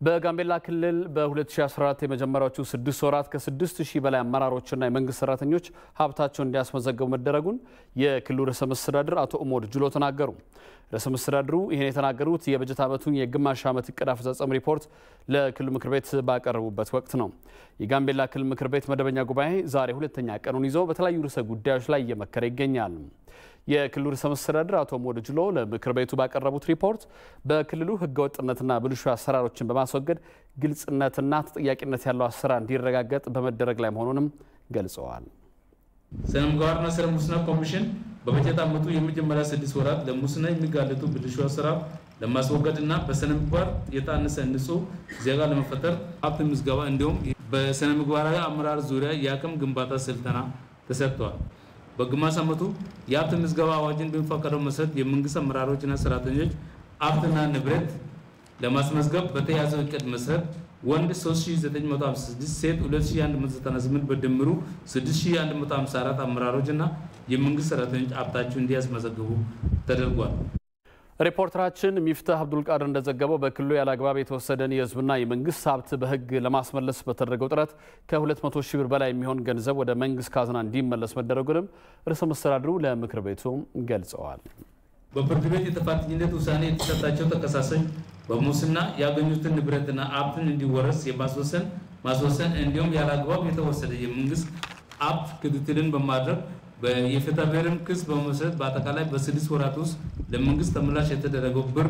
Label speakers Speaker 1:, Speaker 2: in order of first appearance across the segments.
Speaker 1: በጋምቤላ ክልል በ2014 የመጀመሪያዎቹ ስድስት ወራት ከ6 ሺህ በላይ አመራሮችና የመንግስት ሰራተኞች ሀብታቸውን እንዲያስመዘገቡ መደረጉን የክልሉ ርዕሰ መስተዳድር አቶ ኡሞድ ጁሎ ተናገሩ። ርዕሰ መስተዳድሩ ይህን የተናገሩት የበጀት ዓመቱን የግማሽ ዓመት እቅድ አፈጻጸም ሪፖርት ለክልሉ ምክር ቤት ባቀረቡበት ወቅት ነው። የጋምቤላ ክልል ምክር ቤት መደበኛ ጉባኤ ዛሬ ሁለተኛ ቀኑን ይዞ በተለያዩ ርዕሰ ጉዳዮች ላይ እየመከረ ይገኛል። የክልሉ ርዕሰ መስተዳድር አቶ ኡሞድ ጁሎ ለምክር ቤቱ ባቀረቡት ሪፖርት በክልሉ ህገወጥነትና ብልሹ አሰራሮችን በማስወገድ ግልጽነትና ተጠያቂነት ያለው አሰራር እንዲረጋገጥ በመደረግ ላይ መሆኑንም ገልጸዋል።
Speaker 2: ስነ ምግባርና ስነ ሙስና ኮሚሽን በበጀት ዓመቱ የመጀመሪያ ስድስት ወራት ለሙስና የሚጋለጡ ብልሹ አሰራር ለማስወገድ እና በስነ ምግባር የታነጸ ንጹህ ዜጋ ለመፈጠር ሀብት ምዝገባ እንዲሁም በስነ ምግባራዊ አመራር ዙሪያ የአቅም ግንባታ ስልጠና ተሰጥተዋል። በግማሽ ዓመቱ የሀብት ምዝገባ አዋጅን በሚፈቀደው መሰረት የመንግስት አመራሮችና ሰራተኞች ሀብትና ንብረት ለማስመዝገብ በተያዘው እቅድ መሰረት ወንድ 3956 ሴት 2198 በድምሩ 6154 አመራሮች እና የመንግስት ሰራተኞች ሀብታቸው እንዲያስመዘግቡ ተደርጓል።
Speaker 1: ሪፖርተራችን ሚፍታህ አብዱልቃድር እንደዘገበው በክልሉ ያለ አግባብ የተወሰደን የህዝብና የመንግስት ሀብት በህግ ለማስመለስ በተደረገው ጥረት ከ200 ሺህ ብር በላይ የሚሆን ገንዘብ ወደ መንግስት ካዝና እንዲመለስ መደረጉንም ርዕሰ መስተዳድሩ ለምክር ቤቱ ገልጸዋል።
Speaker 2: በፍርድ ቤት የጥፋተኝነት ውሳኔ የተሰጣቸው ተከሳሾች በሙስና ያገኙትን ንብረትና ሀብትን እንዲወረስ የማስወሰን ማስወሰን እንዲሁም ያለ አግባብ የተወሰደ የመንግስት ሀብት ክትትልን በማድረግ የፍትሐብሔርን ክስ በመመስረት በአጠቃላይ በስድስት ወራት ውስጥ ለመንግስት ተመላሽ የተደረገው ብር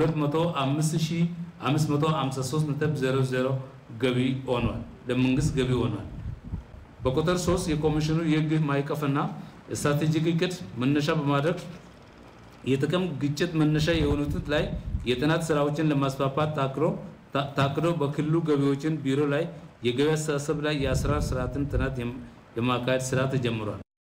Speaker 2: 205553.00 ገቢ ሆኗል ለመንግስት ገቢ ሆኗል። በቁጥር 3 የኮሚሽኑ የህግ ማዕቀፍና ስትራቴጂክ እቅድ መነሻ በማድረግ የጥቅም ግጭት መነሻ የሆኑት ላይ የጥናት ስራዎችን ለማስፋፋት ታቅዶ በክልሉ ገቢዎችን ቢሮ ላይ የገቢ አስተሳሰብ ላይ የአሰራር ስርዓትን ጥናት የማካሄድ ስራ ተጀምሯል።